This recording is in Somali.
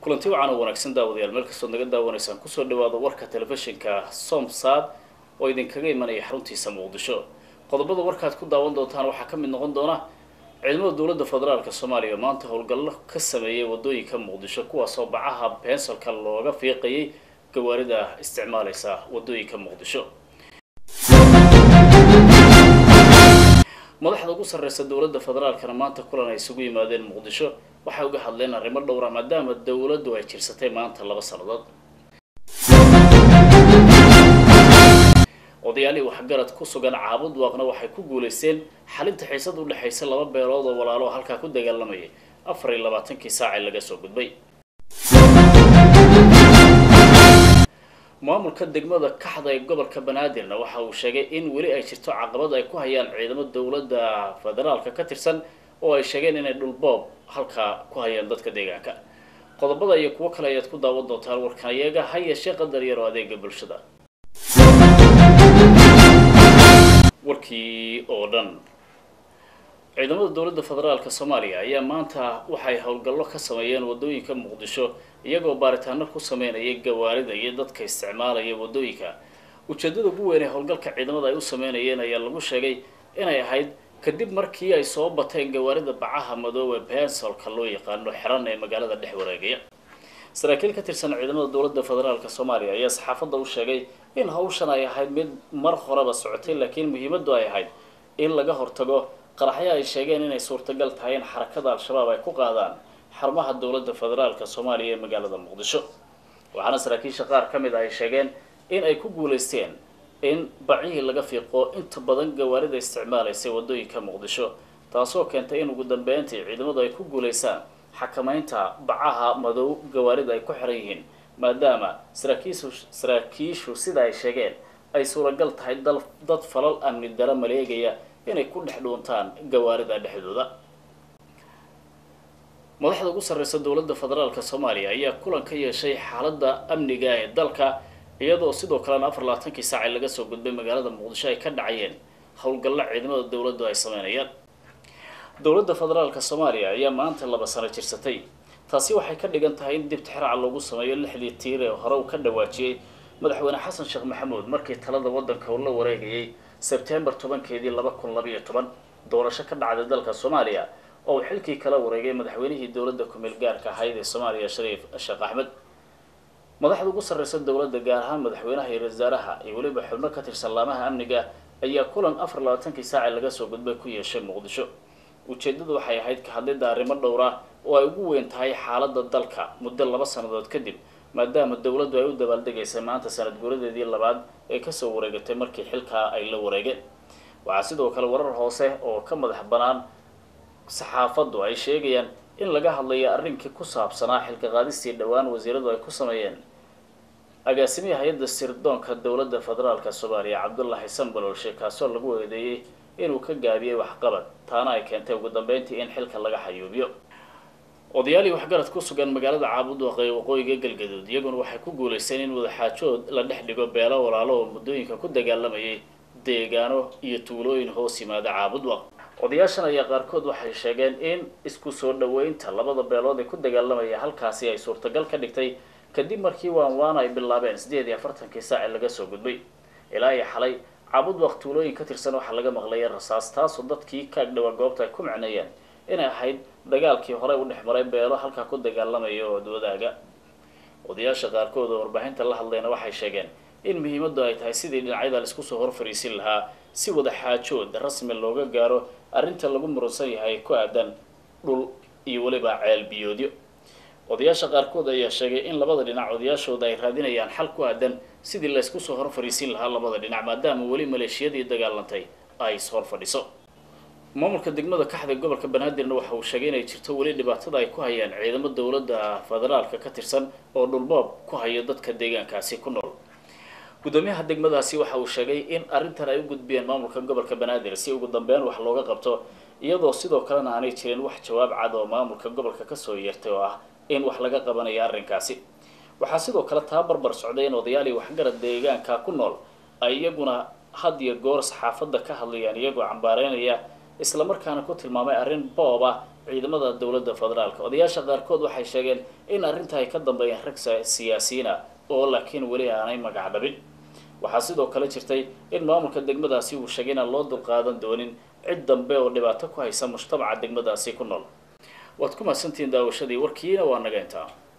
kulanti wacan oo wanaagsan daawadayaal meel kastood naga daawanaysaan kusoo dhawaada warka telefishinka somsad oo idinkaga imanaya xaruntiisa muqdisho qodobada warkaad ku daawan doontaan waxaa ka mid noqon doona ciidamada dowladda federaalk soomaaliya maanta howlgallo ka sameeyay wadooyinka muqdisho kuwaasoo bacaha bensalka looga fiiqayay gawaarida isticmaalaysa wadooyinka muqdisho madaxda ugu sarreysa dowladda federaalkana maanta kulan ay isugu yimaadeen muqdisho waxay uga hadleen arrimo dhowra maadaama dowladdu ay jirsatay maanta laba sannadood odayaalihii waxgarad ku sugan caabud waaqna waxay ku guulaysteen xalinta xiisad u dhexaysa laba beelood oo walaalo halkaa ku dagaalamayay afar iyo labaatankii saacee laga soo gudbay maamulka degmada kaxda ee gobolka banaadirna waxa uu sheegay in weli ay jirto caqabad ay ku hayaan ciidamo dowladda federaalka ka tirsan oo ay sheegeen inay dhulboob halkaa ku hayaan dadka deegaanka qodobada iyo kuwo kale ayaad ku daawan doontaan warkan iyaga ha yeeshee qadar yar oo adeega bulshada warkii oo dhan ciidamada dowladda federaalk soomaaliya ayaa maanta waxay howlgallo ka sameeyeen wadooyinka muqdisho iyagoo baaritaano ku sameynaya gawaarida iyo dadka isticmaalaya wadooyinka ujeedada ugu weyn ee howlgalka ciidamada ay u sameynayeen ayaa lagu sheegay inay ahayd kadib markii ay soo bateen gawaarida bacaha madoobe bensolka loo yaqaano xiran ee magaalada dhex wareegaya saraakiil ka tirsan ciidamada dowladda federaalk soomaaliya ayaa saxaafadda u sheegay in hawshan ay ahayd mid mar horeba socotay laakiin muhiimaddu ay ahayd in laga hortago qaraxyo ay sheegeen inay suurtagal tahay in xarakada al-shabaab ay ku qaadaan xarumaha dowladda federaalk soomaaliya ee magaalada muqdisho waxaana saraakiisha qaar ka mid ah ay sheegeen in ay ku guulaysteen in bacihii laga fiiqo inta badan gawaarida isticmaalaysay wadooyinka muqdisho taasoo keentay in ugu dambeyntii ciidamadu ay ku guulaysaan xakamaynta bacaha madow gawaarida ay ku xiran yihiin maadaama saraakiishu saraakiishu sida ay sheegeen ay suuragal tahay dal dad falal amni dara maleegaya inay ku dhex dhuuntaan gawaarida dhexdooda madaxda ugu sarreysa dowladda federaalk soomaaliya ayaa kulan ka yeeshay xaaladda amniga ee dalka iyadoo sidoo kalena afar labaatankii saacee laga soo gudbay magaalada muqdisho ay ka dhacayeen howlgallo ciidamada dowladdu ay sameynayaan dowladda federaalk soomaaliya ayaa maanta laba sano jirsatay taasi waxay ka dhigan tahay in dib tixraaca loogu sameeyo lixdii tiir ee hore uu ka dhawaajiyey madaxweyne xasan sheekh maxamuud markii talada waddanka uu la wareegayay sebtembar tobankeedii laba kun labayo toban doorasho ka dhacday dalka soomaaliya oo uu xilkii kala wareegay madaxweynihii dowladda ku-meel gaarka ahayd ee soomaaliya shariif sheekh axmed madaxda ugu sarreysa dowladda gaar ahaan madaxweynaha iyo wasaaraha iyo weliba xubno ka tirsan laamaha amniga ayaa kulan afar labaatankii saacee laga soo gudbay ku yeeshay muqdisho ujeeddadu waxay ahayd ka hadlidda arrimo dhowra oo ay ugu weyn tahay xaaladda dalka muddo laba sannadood kadib maadaama dowladdu ay u dabaaldegaysay maanta sanad guuradeedii labaad ee kasoo wareegatay markii xilkaa ay la wareegeen waxaa sidoo kale warar hoose oo ka madax banaan saxaafaddu ay sheegayaan in laga hadlayo arrinkii ku saabsanaa xilka qaadistii dhowaan wasiiradu ay ku sameeyeen agaasimihii hay-adda sirdoonka dowladda federaalk soomaaliya cabdullaahi sanbalolshe kaasoo lagu eedeeyey inuu ka gaabiyey waxqabad taana ay keentay ugu dambeyntii in xilka laga xayuubiyo odayaalii waxgarad ku sugan magaalada caabudwaq ee waqooyiga galgaduud iyaguna waxay ku guulaysteen in wadaxaajood la dhex dhigo beelo walaalo oo muddooyinka ku dagaalamayay deegaano iyo tuulooyin hoos yimaada caabudwaq odayaashan ayaa qaarkood waxay sheegeen in isku soo dhaweynta labada beelood ee ku dagaalamaya halkaasi ay suurtagal ka dhigtay kadib markii waan waan ay bilaabeen siddeed iyo afartankii saace laga soo gudbay ilaa iyo xalay caabudwaq tuulooyin ka tirsan waxaa laga maqlaya rasaas taasoo dadkii ka agdhawaa goobta ay ku micneeyeen inay ahayd dagaalkii horey u dhex maray beelo halkaa ku dagaalamaya oo wadaaga odayaasha qaarkood oo warbaahinta la hadlayna waxay sheegeen in muhiimaddu ay tahay sidii dhinacyada laisku soo hor fariisin lahaa si wada xaajood rasmi looga gaaro arrinta lagu muransan yahay ku aadan dhul iyo weliba ceel biyoodyo odayaasha qaarkood ayaa sheegay in labada dhinac odayaashooda ay raadinayaan xal ku aadan sidii laysku soo hor fariisin lahaa labada dhinac maadaama weli maleeshiyadii dagaalantay ay is hor fadhiso maamulka degmada kaxda gobolka banaadirna waxa uu sheegay inay jirto weli dhibaatada ay ku hayaan ciidamo dowladda federaalka ka tirsan oo dhulboob ku hayo dadka deegaankaasi ku nool guddoomiyaha degmadaasi waxa uu sheegay in arrintan ay u gudbiyeen maamulka gobolka banaadir si ugu dambeyn wax looga qabto iyadoo sidoo kalena aanay jirin wax jawaab cad oo maamulka gobolka kasoo yeertay oo ah in wax laga qabanayo arrinkaasi waxaa sidoo kale taa barbar socday in odayaalii waxgarad deegaanka ku nool ay iyaguna had iyo goor saxaafadda ka hadlayaan iyagoo cambaareynaya islamarkaana ku tilmaamay arrin boob ah ciidamada dowladda federaalka odayaasha qaarkood waxay sheegeen in arrinta ay ka dambeeyeen rag siyaasiyiin ah oo laakiin weli aanay magac dhabin waxaa sidoo kale jirtay in maamulka degmadaasi uu sheegay inaan loo dulqaadan doonin cid dambe oo dhibaato ku haysa mujtamaca degmadaasi ku nool waad ku mahadsantihiin daawashadii warkiina waa naga intaa